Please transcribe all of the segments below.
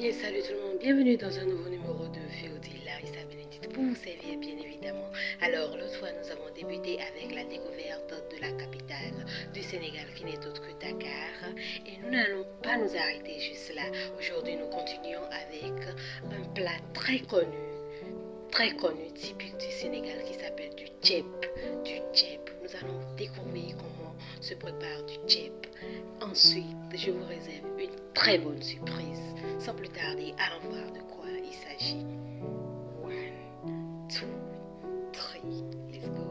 Bien, salut tout le monde, bienvenue dans un nouveau numéro de VOD Larissa Bénédicte pour vous servir bien évidemment. Alors l'autre fois nous avons débuté avec la découverte de la capitale du Sénégal qui n'est autre que Dakar et nous n'allons pas nous arrêter juste là. Aujourd'hui nous continuons avec un plat très connu, très connu, typique du Sénégal qui s'appelle du tchèp. Du tchèp. Nous allons découvrir comment se prépare du tchèp. Ensuite, je vous réserve une très bonne surprise. Sans plus tarder, allons voir de quoi il s'agit. One, two, three, let's go.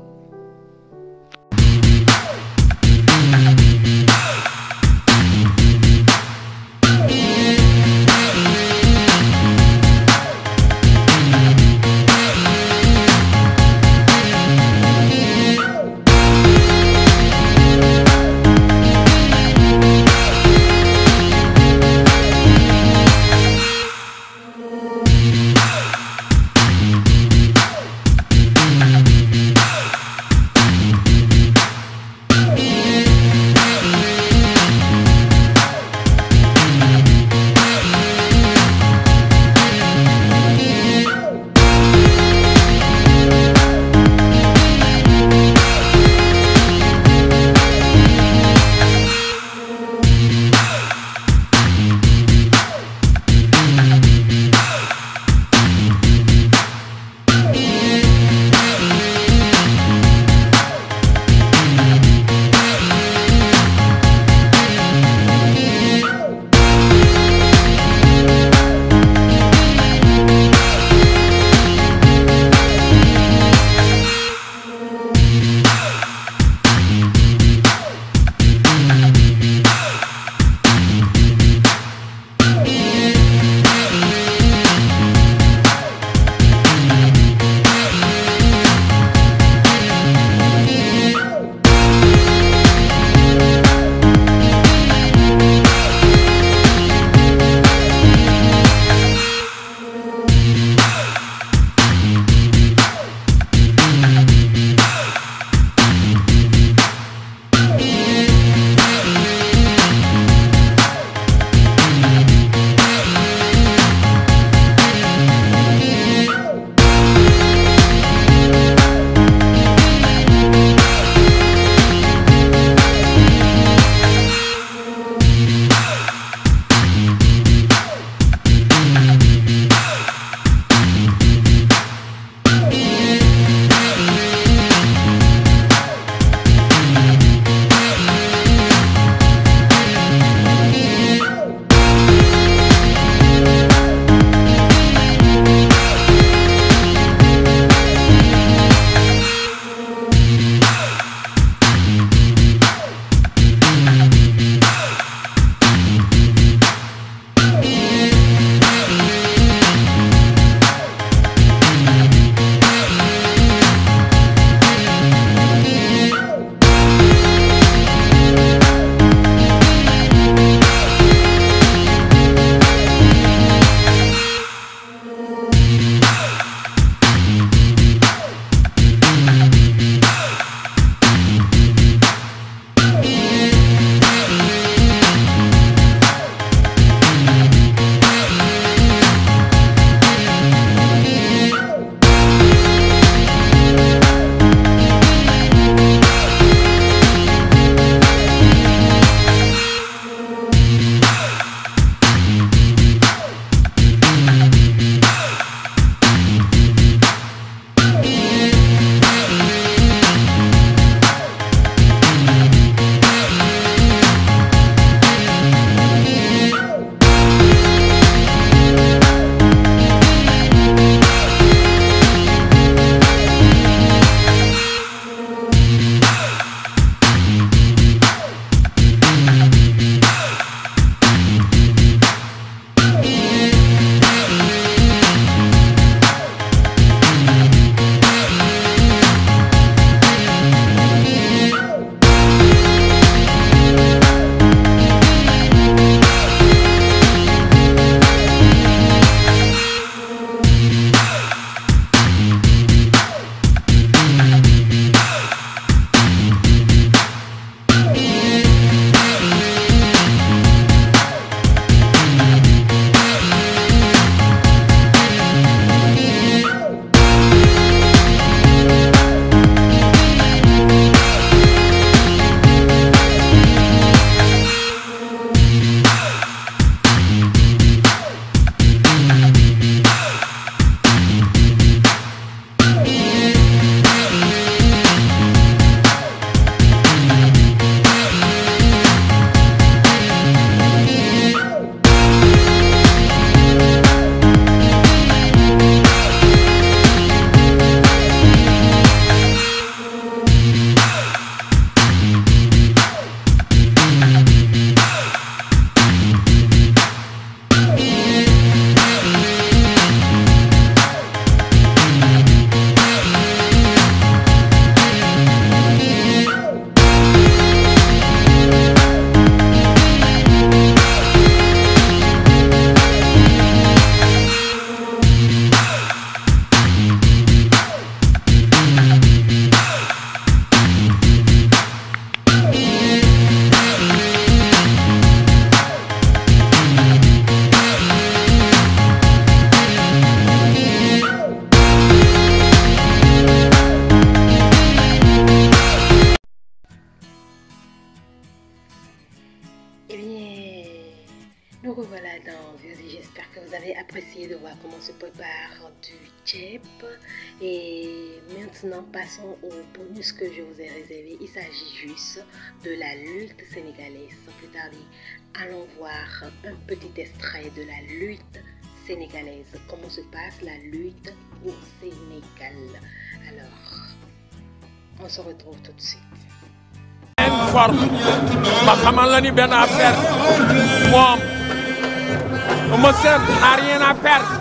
Nous revoilà dans VOD. J'espère que vous avez apprécié de voir comment se prépare du tchèp. Et maintenant, passons au bonus que je vous ai réservé. Il s'agit juste de la lutte sénégalaise. Sans plus tarder, allons voir un petit extrait de la lutte sénégalaise. Comment se passe la lutte au Sénégal. Alors, on se retrouve tout de suite. forme ma xamal la ni benn affaire moom Eumeu Sène n'a rien à perdre.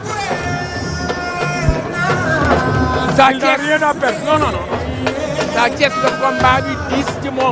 Sa Il n'a Thiès rien à perdre. non non non Sa Thiès le combat bi diis ci moom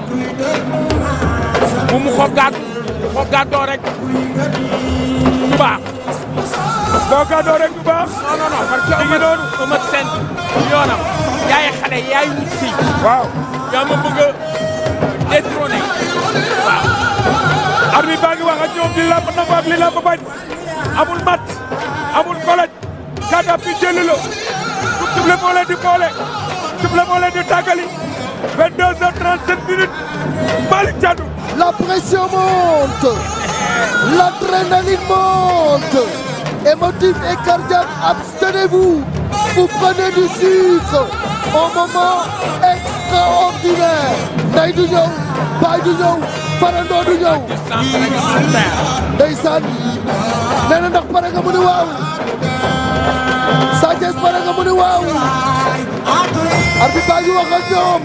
bu mu ko gàdd bu ko gàddoo rek du baax boo gàddoo rek bu baax. non non non parce que mi ngi noonu. Eumeu Sène yoonam yaay xale yaay wut si waaw. yaa ma bëgg a détrôner waaw arbitre baa ngi wax ak ñoom li lamb nangu ak li lamb bañ. amul mat. amul kolej. gàddaam bi jëli la. pour suble moo leen di boole. suble moo leen di tàggali. 22 heures 37 minutes. Malick Thiandou. La pression monte, l'adrénaline monte, émotif et cardiaque, abstenez-vous, vous prenez du sucre au moment extraordinaire. Ndey du ñëw, baay du ñëw, farandoo du ñëw. distance réglementaire Ndeysaan nee na ndax pare nga mu ni waaw Sa Thiès pare nga mu ni waaw arbitre baa ngi wax ak ñoom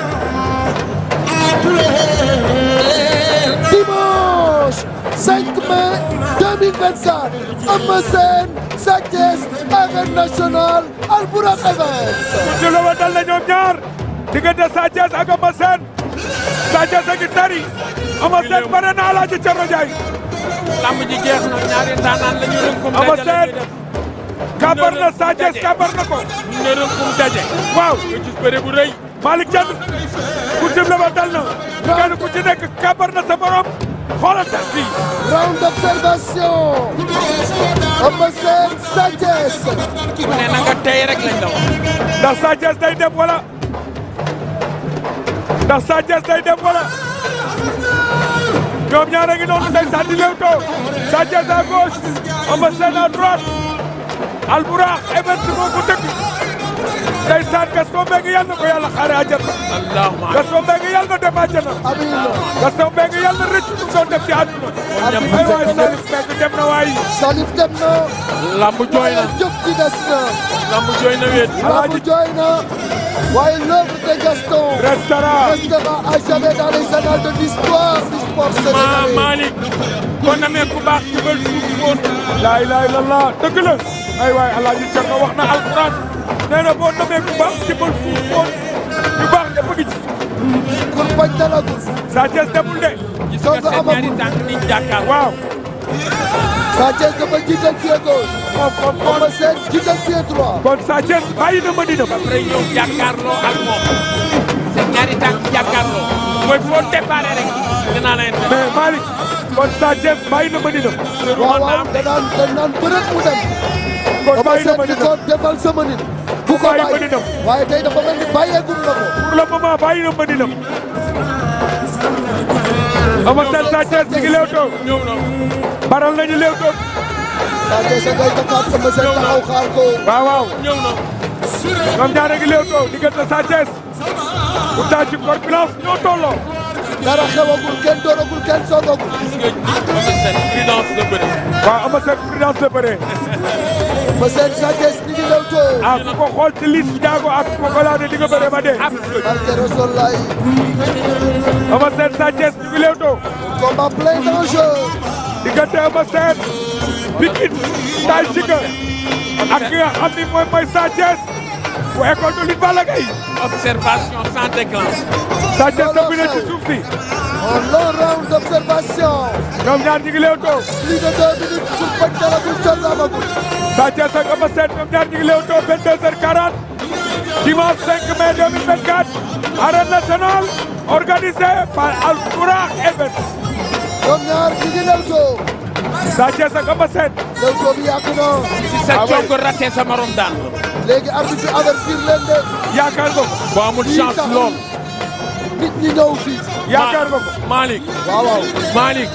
dimanche 5 mai 2024 Eumeu Sène Sa Thiès arène nationale Albourakh Events ci la wa dal na ñoom ñaar. diggante Sa Thiès ak Eumeu Sène. Sa Thiès a ngi tari. Eumeu Sène bare na Alaaji Cerno Njaay. lamb ji jeex na ñaari ndaanaan la ñu rënkum Eumeu daje la Sène. ñuy def kàbbar na Sa Thiès kàbbar na ko. ñu ne rënkum daje waaw. nga gis bëre bu rëy Malick Thiandou ku sible ba dal na kenn ku ci nekk kàbbar na sa borom xoolal tax bi round d'observation Eumeu Sène Sa Thiès ku ne na nga tey rek lañ la wax ndax Sa Thiès day dem wala ndax Sa Thiès day dem wala ñoom ñaar a ngi noonu ndeysaan di lewtoo Sa Thiès à gauche Eumeu Sène à droite Albourakh Events moo ko dëkk ndeysaan Gaston Mbengue yàlla na ko yàlla xaare àjjana allahumma Gaston Mbengue yàlla na dem àjjana amiin Gaston Mbengue yàlla na rëcc lu mu doon def ci àdduna Amiin. ay waay Salif Mbengue dem na waay Salif dem na lamb jooy na jëf ji des na lamb jooy na wéet Lamb jooy na waaye l'œuvre de Gaston restaurant restera à jamais dans les annales de l'histoire du sport ma sénégalais. Malick kon namee ku baax jubal suuf foon laa ilaaha illallah dëgg la ay waay alaaji Cerno wax na alquran nee na boo namee ku baax jëbal fuuf foon ñu baax ñëpp a ngi ci Kur bañ dalagul Sa Thiès demul de gis Soo nga ko seen amagul. ñaari tànk niñ jàkkaar waaw Sa Thiès dafa jiital pied gauche moom moom moom Eumeu Sène jiital pied droit kon Sa Thiès bàyyi na Madina ba après ñëw jàkkaarloo ak moom seen ñaari tànk jàkkaarloo mooy foo déparé rek dinaa leen def mais Malick kon Sa Thiès bàyyi na Madina waaw waaw danaan danaan bërët mu dem kon Eumeu bàyyi na Sène di Madina ko defal sama nit bu ko Bàyyi bàyyi Madina. waaye tey dafa mel ni bàyyeegul na ko pour le moment bàyyi na Madina Eumeu Sène Sa Thiès ñu ngi leewtoo ñëw na baral nañu leewtoo Sa Thiès a ngay takkaat Eumeu Sène taxaw xaar ko waaw waaw ñëw na ñoom ñaar a ngi leewtoo diggante Sa Thiès pourtant ci corpulence ñoo tolloo dara xewagul kenn dooragul kenn soogagul gis nga Eumeu Sène prudence la bëri waaw Eumeu Sène prudence la bëree Eumeu Sène Sa Thiès ñu ngi lewtoo ah ku ko xool ci lis Ndiago ak ku ko laade di nga bëree ba dee absolu barke Rasulullaay Eumeu Sène Sa Thiès ñu ngi leewtoo combat plein d'enjeux diggante Eumeu Sène Pikine Tay Shiga ak ki nga xam ni mooy mooy Sa Thiès bu école de lutte Balla Gaye observation sans déclenche Sa Thiès dëgg na ci suuf si un long round d'observation ñoom ñaar ñu ngi leewtoo plus de deux minutes pour bañ dalagul coono amagul Sa Thiès ak Eumeu Sène ñoom ñaar ñu ngi leewtoo 22h40 dimanche 5 mai 2024 arène nationale organisée par Albourakh Events ñoom ñaar ñu ngi lewtoo Sa Thiès ak Eumeu Sène lewtoo bi yàgg na si sa Ah ouais. congo raté sa morom daan léegi arbitre bi avertir leen de yaakaar nga ko boo amul chance lool nit ñi ñëw fii yaakaar nga ko Malick waaw waaw Malick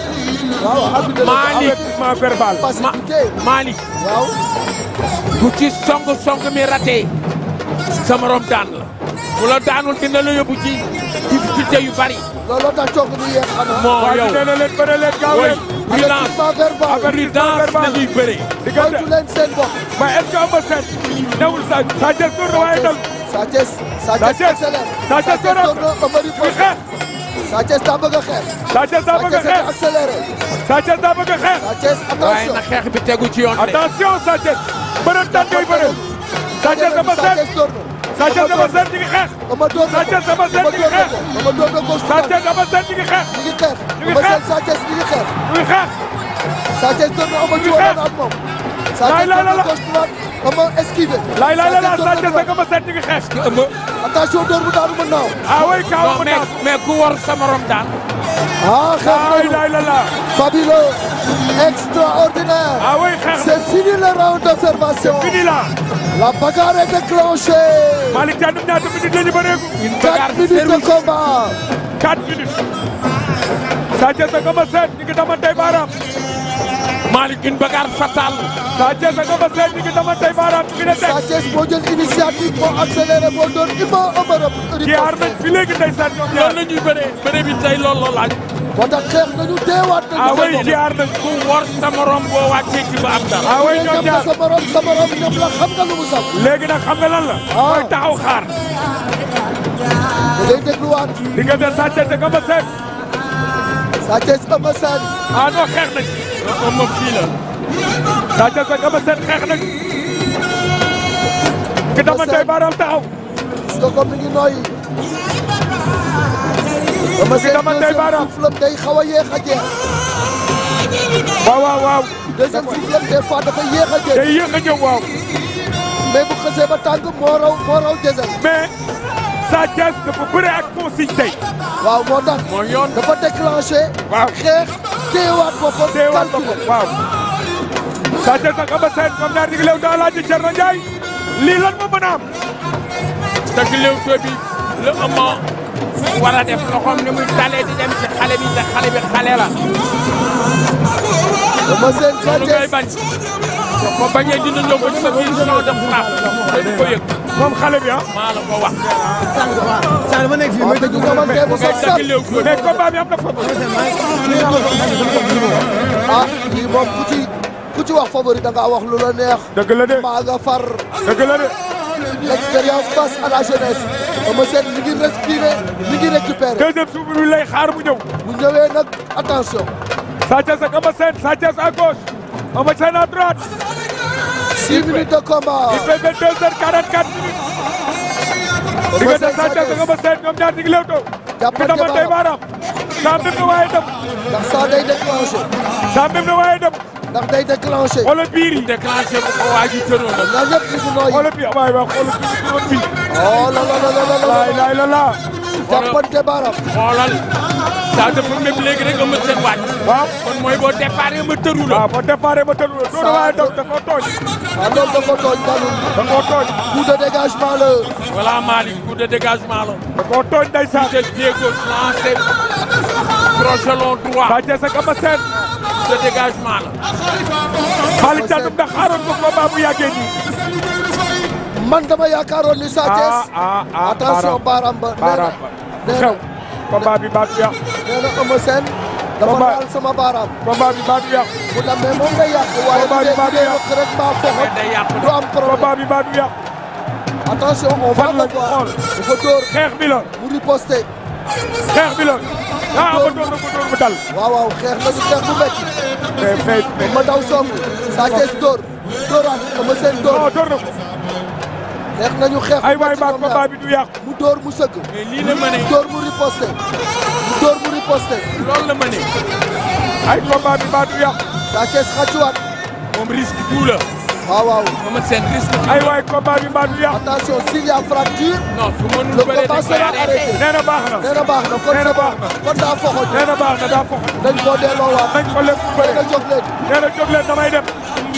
waaw arbitre Malick. avertissement verbal. passivité Malick waaw ku ci song song mi raté sa morom daan la bu la daanul dina la yóbbu ci difficulté yu bari looloo tax coow du yeex xanaa moo waaw yow nee na leen bëre leen gaaw woy leen. prudence avertissement verbal prudence dañuy bëre diggante moytu leen seen bopp mais est-ce que Eumeu Sène newul sa Sa Thiès door na waaye dal Sa Thiès Sa Sa Thiès Thiès accélère Sa Thiès door na door na Eumeu di riposte xeex Sa Thiès daa bëgg a xeex Sa Thiès daa Sa bëgg a Thiès a xeex accéléré Sa Thiès daa bëgg a xeex Sa Thiès waaye attention na xeex bi tegu ci yoon de attention Sa Thiès bëre daan ngay bëre Sa Thiès Eumeu Sa Sène Thiès door na Sa Thiès Eumeu Sène ñu ngi xeex Eumeu door na Sa Thiès Eumeu Sène ñu ngi xeex Eumeu door na gauche Sa droite Thiès Eumeu Sène ñu ngi xeex ñu ngi xeex ñu ngi Eumeu xeex. Sène Sa Thiès ñu ngi xeex ñu ngi xeex Sa Thiès door na Eumeu ñu ngi jiwoon xeex. na ak moom Sa Laay Thiès laay door na la la. gauche droite Eumeu esquivé laay laay la la door Sa na Thiès droite. ak Eumeu Sène ñu ngi xeex Eumeu attention door bu daanu mën naaw ah oui kaw non mu mais naaw mais ku war sa morom daan ah xeex laay nañu laay la la fabuleux extraordinaire ah oui xeex na c'est fini le round d'observation fini là la bagarre est déclenchée Malick Thiandoum ñaata minutes la ñu bëreegu une bagarre 4 minutes de service combat 4 minutes Sa Thiès ak Eumeu Sène ñu ngi damantey baaraam Malick une bagarre fatale Sa Thiès ak Eumeu Sène ñu ngi damantey baaraam ñu ngi ne Sa teg Thiès moo jël initiative moo accéléré moo doon ima ëmërëb jiyaar nañ fi léegi ndeysaan ñoom loolu ñaar la ñuy bëree bëre bi tey loolu la laaj moo tax xeex nañu teewaat ah nañu oui seen bopp. jiyaar nañ ku war sa morom boo wàccee ci ba am dara ah oui Ku ne ñoom ñam na ñaar sa morom sa morom ñam la xam nga lu mu saf léegi nag xam nga lan la Ah. mooy taxaw xaar da ngay dégluwaat diggante Sa Thiès ak Eumeu Sène Sa Thiès Eumeu Sène ah non xeex nañ Eumeu fii la Sa Thiès ak Eumeu Sène xeex nañ ngi damantey baaraam taxaw gis nga ko mi ngi nooyi Eumeu Sène dama tey deuxième baaraam. souffle day xaw a yéex a jeex waaw waaw waaw deuxième souffle des fois dafa yéex a jeex day yéex a ñëw waaw mais bu xësee ba tàng moo raw moo raw jësal mais Sa Thiès dafa bëre ak consigne tey waaw moo tax mooy yoon dafa déclenché waaw xeex téyewaat boppam teewaat ko calculé waaw Sa Thiès ak Eumeu Sène ñoom ñaar ñu ngi leew daa laaj Thierno Ndiaye lii lan moo mën a am dëgg Leewtoo bi la Eumeu war a def loxoom ni muy dalee di dem ci xale bi te xale bi xale la Eumeu Sène Sa loolu ngay Thiès bañ ko bañee dina ñëw ba ci sa biir champ de frappe dañu ko yëg moom xale bi ah maa la ko wax waaw dañu ñamante bu ngay sax dëgg sax Leewtoo bi mais combat bi am na favori ah lii moom ku ci ku ci wax favori da ngaa wax lu la neex dëgg la de maa nga far dëgg la de l'expérience face à la jeunesse Eumeu Sène mi ngi respirer mi ngi récupérer deuxième souffle bi lay xaar mu ñëw bu ñëwee nag attention Sa Thiès ak Eumeu Sène Sa Thiès à gauche Eumeu Sène à droite 6 minutes de combat il fait 22 heures 44 minutes Eumeu diggante Sène Sa Thiès ak Eumeu Sène ñoom ñaar ñu ngi leewtoo Jàppante ngi damantey baaraam saa mbir na waaye dem ndax saa day déclenché saa mbir na waaye dem ndax day déclenché xoolal biir yi déclenché bu ko waa ji tëroo la ñaar ñëpp ñu ngi nooyi xoolal biir waay waay xoolal biir bi turoon bii oh la la la la la laay la laay la laa jàppante baaraam xoolal saa dafa méb léegi rek Eumeu Sène wàcc waaw kon mooy boo déparé ma tëru la waaw boo déparé ma tëdd la doon waaye dem da koo tooñ ah loolu da ko tooñ dalul da koo tooñ coup de dégagement la voilà Malick coup de dégagement la da koo tooñ ndeysaan te pied gauche lancé crochet long droit Sa Thiès ak Eumeu Sène coup de dégagement la Malick Thiandoum ndax xaaroon ko combat bu yàggee nii man dama yaakaaroon ni Sa Thiès ah ah ah attention baaraam ba baaraam ba nee xew na combat bi baat bi yàq nee na Eumeu Sène dafa Combat- laal sama baaraam combat bi baat bi yàq bu demee moom ngay yàq waaye bu Combat bi dee baa bu dee ngi rëkk rek mbaa foxo mais day yàqu du am problème combat bi baat bi yàq attention on va Fan le la voir xool. dafa dóor xeex bi la mu riposté xeex bi la ah ba door na ko door mu dal waaw waaw xeex nañu xeex bu métti mais mais mais ma daw song Sa Thiès dóor dóoraat Eumeu Sène non dóor door na ko xeex nañu xeex ay bu waay métti baat ñoom combat ñaar bi du yàq mu dóor mu sëgg mais lii la mëne dóor mu riposté mu dóor mu riposté loolu la mëne ay combat bi baat du yàq Sa Thiès xàccuwaat moom risque tout la waaw waaw Eumeu Sène risque ay waay combat bi baat du yàq attention s'il y a fracture non su mënul le bëre combat dañ koy sera arrêté arrêté nee na baax na nee na baax na kon Nee na c'est bon baax na. kon daa foxo nee na baax na daa fox dañ koo delloowaat nañ ko lépp nee bëre na jóg leen nee na jóg leen damay dem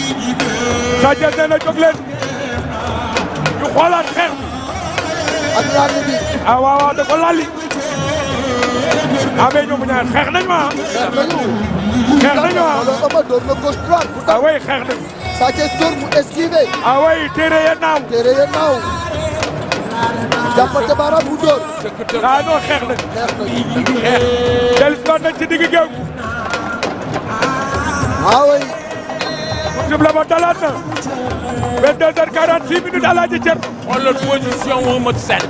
Sa Thiès nee na jóg leen ñu xoolaat xeex bi ak ràññ bi ah waaw waaw da ko lalli ah mais ñoom ñaar xeex nañ ma xeex nañu xeex nañu ah wala Eumeu door na gauche droite bu ah tax way xeex nañu Sa Thiès door mu esquivé ah way téere ya naaw téere ya naaw jàppante baaraam mu door ah non xeex nañu xeex nañu xeex dellu si waat nañ ci digg géew ah oui jub la ba dalaat na 22 heures 46 minutes Alaaji Cer xoolal position wu Eumeu Sène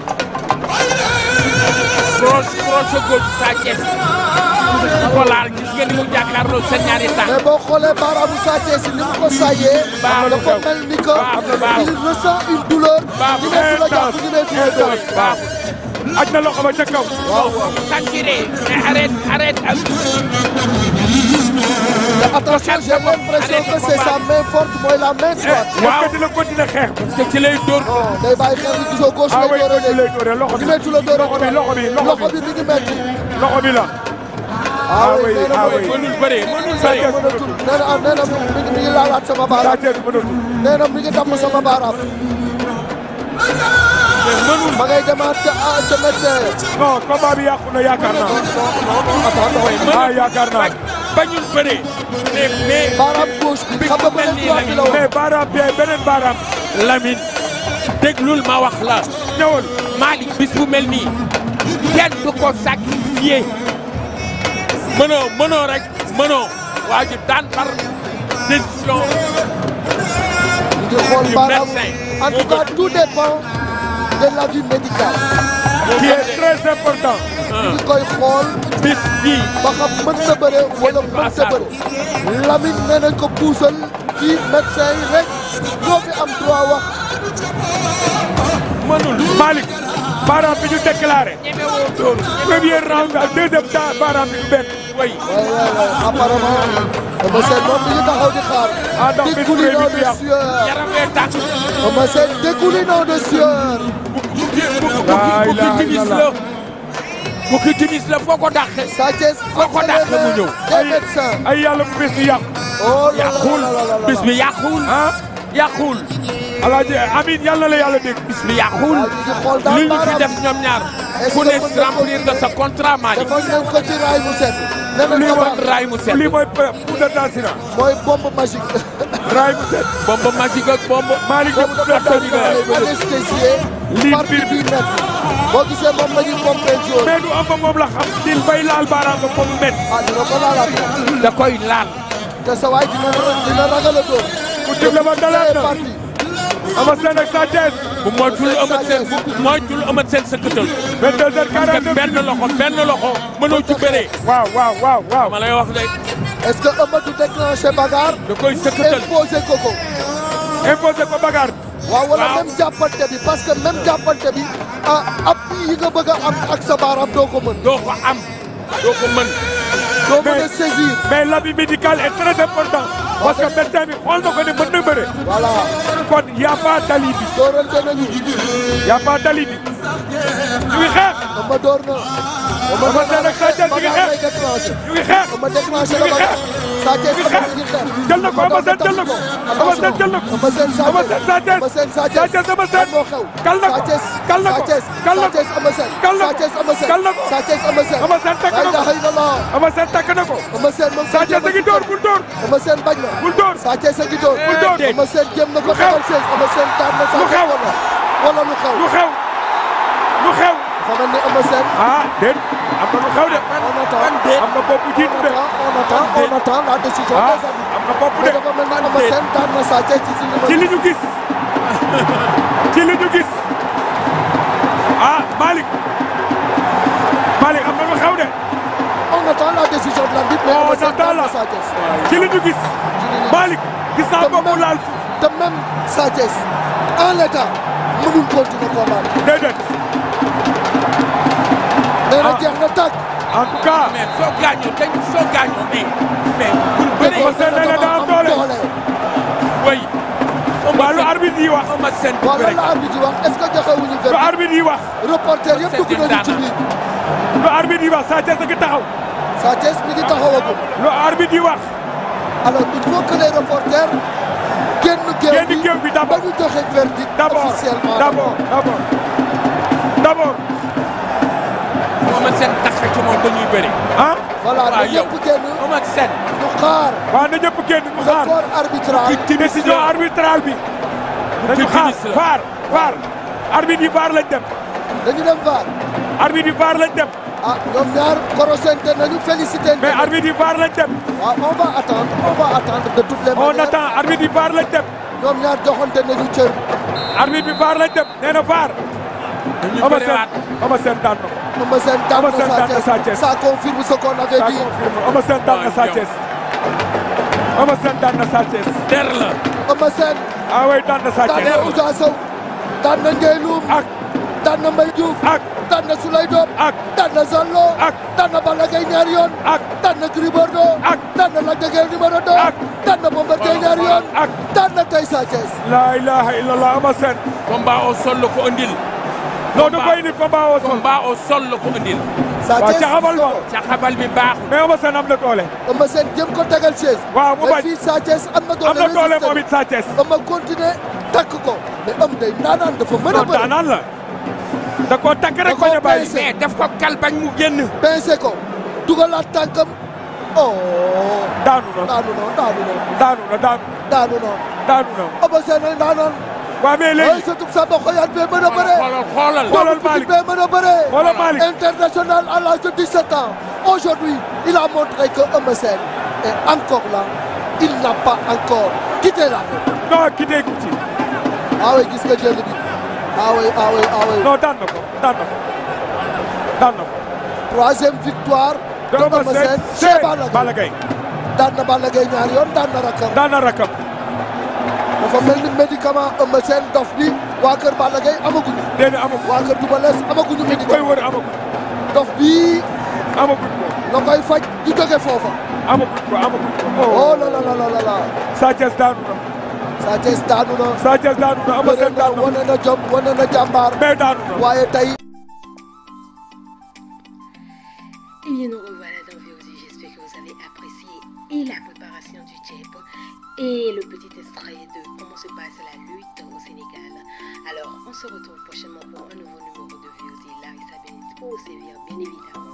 croche croche gauche Sa Thiès ko laal gis nga ni mu jàkkaarloo seen ñaari tànk mais boo xoolee baaraamu Sa Thiès ni mu ko saayee Baax na dafa xew. mel ni que Baax na, il ressent une douleur Baax ñu na, ne du la jàpp ñu ne du la door waaw aj na loxo ba ca kaw waaw waaw sentiré mais arrête arrête ak mais attention j'ai l'impression que c'est sa main forte mooy la main droite est-ce que dina continuer xeex parce que ci lay dóor non day bàyyi xel ni gisoo gauche ah lay way doore continuer lay doore loxo bi ñu ne du la door loxo bi loxo bi loxo bi mi ngi metti loxo bi la ah oui oui, nee na ah ma oui. mënul bëree mënul Sa bëree Thiès mënatul nee na ah nee na mi ngi mi ngi laalaat sama Sa baaraam Thiès mënatul nee na mi ngi damm sama baaraam mënul ma ngay demaat ca ah ca médecin non combat bi yàqu na yaakaar naa ah yaakaar naa bañul bëree mais mais baaraam gauche bi xam nga mel beneen nii droite bi la la woon mais baaraam bi beneen baaraam Lamine déglul ma wax la ñëwal Malick bis bu mel nii kenn du ko sacrifié mënoo mënoo rek mënoo waa ji daan par décision ñu ngi xool du baaraam médecin. en tout cas tout dépend de l'avis médical qui est très important ñu ngi koy xool bis bii ba xam mën na bëre wala Kenn du ko mën na asaaru. bëre Lamine nee nañ ko puusal fii médecin yi rek ñoo fi am droit wax mënul Malick baaraam bi ñu déclaré ñemewoo dóor premier round ak deuxième temps baaraam bi du benn way waay waay waay apparemment Eumeu Sène moom mi ngi taxaw di xaar Ah, ndax bis bu rëy bi dégoulinant du de yàqu. sueur yaram wee tàkk Eumeu Sène dégoulinant de sueur Laa bukki ilaaha timis la illallah. bukki timis la foo ko dàqee Sa Thiès Foo ko dàq mu ñëw. des médecins ay yàlla bu bés bi yàqu oh là là yàquwul là là là là. bis bi yàquwul ah yàquwul alaaji amin yàlla la yàlla dégg bis bi yàquwul waaw ñu ngi xool daal li ñu fi baaraam. def ñoom ñaar Est-ce ku que ne mën na remplir nga sa contrat Malick dafa nañ ko ci raay mu set nee nañ lii ko mooy baax raay mu set lii mooy poudre d'assurance mooy bombe magique raay bu set bombe magique ak bombe Malick boobu def dafa poudre daan d'assurance anesthésié Lii partie biir bi métti boo gisee moom la ñuy pompé jaune mais du am ba moom la xam dil bay laal baaraam ba comme met ah dina ko laalaat da koy laal te sa waay dina dina ragal a dóor ku jëm la ba dalaat na parti ama seen ak Sa Thiès bu moytul Eumeu Sène bu moytul Eumeu Sène sëkkatal 22 heures parce que 49 benn loxo benn loxo mënoo ci bëree waaw waaw waaw waaw ma lay wax de est-ce que Eumeu du déclenché bagarre da koy sëkkatal imposé ko ko imposé ko bagarre waaw wala Waaw. même jàppante bi parce que même jàppante bi ah appui yi nga bëgg a am ak sa baaraam doo ko mën doo ko am doo ko mën doo mën a Mais- saisir mais l'avis médical est très important parce que médecin bi xool na ko ne mën na bëre voilà kon y a pas d'alibi dóorante nañu y a pas d'alibi ñu ngi xeex Eumeu door na Eumeu Eumeu Sène ak Sa Thiès ñu ngi bagarre lay xeex déclenché ñu ngi xeex Eumeu déclenché ñu la ngi bagarre Sa Thiès ñu ngi Eumeu mi ngi xeex jël na ko Eumeu Sène jël na ko Eumeu Sène jël na ko Eumeu Sène Sa Eumeu Thiès Sène Sa Thiès Eumeu Sène Sa Sa Thiès Thiès Eumeu lan Sène moo xew kal na Sa ko Thiès kal na Sa ko Thiès kal na Sa Thiès Eumeu Sène kal na Sa ko Thiès Eumeu Sène kal na ko Sa Thiès Eumeu Sène Eumeu Sène takk la na ko ilaha illallah Eumeu Sène takk na ko Eumeu Sène moom Sa Thiès a ngi door bul door Eumeu Sène bañ na bul door Sa Thiès a ngi door bul door Eumeu Sène jéem na ko Lu xew? xamal seen Eumeu Sène daan na Sa Lu Thiès xew? wala wala lu xew lu xew lu xew dafa mel ni Eumeu Sène ah déet am na lu xew de on attend am na bopp jiitu on de attend on attend on attend la décision ah des arbitres am na bopp mais de dafa mel ni Eumeu Sène daan na Sa Thiès ci si ci li ñu gis ci li ñu gis ah Malick Malick am na lu xew de on attend la décision de l'arbitre mais On Eumeu Sène attend daan na la- Sa Thiès ci li ñu gis Malick gis naa bopp laal suuf te même Sa Thiès en l'état mënul continuer combat bi déedéet nee na Ah. jeex na tàgg en tout cas mais soo gaañoo dañ soo gaañoo mais mais bul bëree Eumeu Sène nee na daa am doole way waa lu arbitre yi wax Eumeu Sène du voilà bëre la arbitre yi wax est-ce que joxewuñu lu verdict arbitre yi wax reporter yëpp dugg nañu ci biir lu arbitre yi wax Sa Thiès a ngi taxaw Sa Thiès mi ngi taxawagum lu arbitre yi wax alors il faut que les reporters génn géew Génn bi géew bi ba d'abord. ñu joxe verdict d'abord officiellement d'abord d'abord d'abord Eumeu Sène tax ci moom dañuy bëri ah voilà waaw na yow ñëpp génn Eumeu Sène ñu xaar waaw na ñëpp génn ñu le xaar corps arbitral décision arbitrale bi nañu xaar timis la. vaar vaar arbitre yi vaar lañ dem dañu dem VAR arbitre yi vaar lañ dem ah ñoom ñaar korosente nañu félicité mais arbitre yi vaar lañ dem waaw on va attendre on va attendre de toutes les on manières attend arbitre yi vaar lañ dem ñoom ñaar joxante nañu cër arbitre bi vaar lañ dem nee na vaar dañuy Eumeu bëriwaat Sène Eumeu Sène daan na ko Eumeu Sène daan Eumeu Sène na daan na Sa Sa Thiès Thiès. ça confirme ce qu'on avait ça dit confirme Eumeu Sène daan na Sa Thiès Eumeu Sène daan na Sa Thiès der la Eumeu Sène ah oui daan na Sa daan Thiès na Ousa Sow daan na Ndiaye Loum ak daan na Mbaye Diouf ak daan na Souley Diop ak daan na Zallo ak daan na Balla Gaye ñaari yoon ak daan na Gris Bordeaux ak daan na Lac de Guiers numéro 2 ak daan na Bombardier ñaari yoon ak daan na tey Sa Thiès la ilaha illallah Eumeu Sène combat au sol la ko andil non du koy ni combat au sol combat au sol la ko andil Sa waaw Thiès ca xamal ma ca xabal bi baaxul mais Eumeu Sène am na doole Eumeu Sène jëm ko tegal chaise waaw mu mais bañ fii Sa Thiès am na doole am na doole résisté moom it Sa Thiès Eumeu continuer takk ko mais am day naanaan dafa mën a non bëri daanaan la da koo takk rek Da koo bañ a bàyyi peese. mais daf ko kal bañ mu génn pincé ko dugalaat tànkam oh daanu na daanu na daanu na daanu na daanu daanu na daanu na Eumeu Sène ay naanaan waaw mais ay léegi surtout Samba Xoyaan bee mën a bëre xoolal xoolal xoolal Doomu Malick Pikine bee mën a bëre xoolal Malick international à l'âge de 17 ans aujourd'hui il a montré que Eumeu Sène est encore là il n'a pas encore quitté la route non ki dégg ci ah oui gis nga jël bi ah oui ah oui ah oui non daan na ko daan na ko daan na ko troisième victoire de Eumeu Eumeu Sène Sène c'est chez Balla Balla Gaye Gaye daan na Balla Gaye ñaari yoon daan na rakkam daan na rakam dafa mel ni médicament Eumeu Sène dof bi waa kër Balla Gaye amaguñu déedéet amaguñ waa kër Double Less amaguñu koy médicament wër amaguñ dof bii amaguñ ko la koy faj di jóge foofa amaguñ ko amaguñ ko oh la la la la la la Sa Thiès daanu na Sa Thiès daanu na Sa Thiès daanu na Eumeu bëre Sène na daanu na wane na jom wane na jàmbaar mais daanu na waaye tey Et bien nous revoilà dans VOD, j'espère que vous avez apprécié et la préparation du chip et le petit extrait de comment se passe la lutte au Sénégal. Alors on se retrouve prochainement pour un nouveau numéro de VOD là et ça va être pour vous servir bien évidemment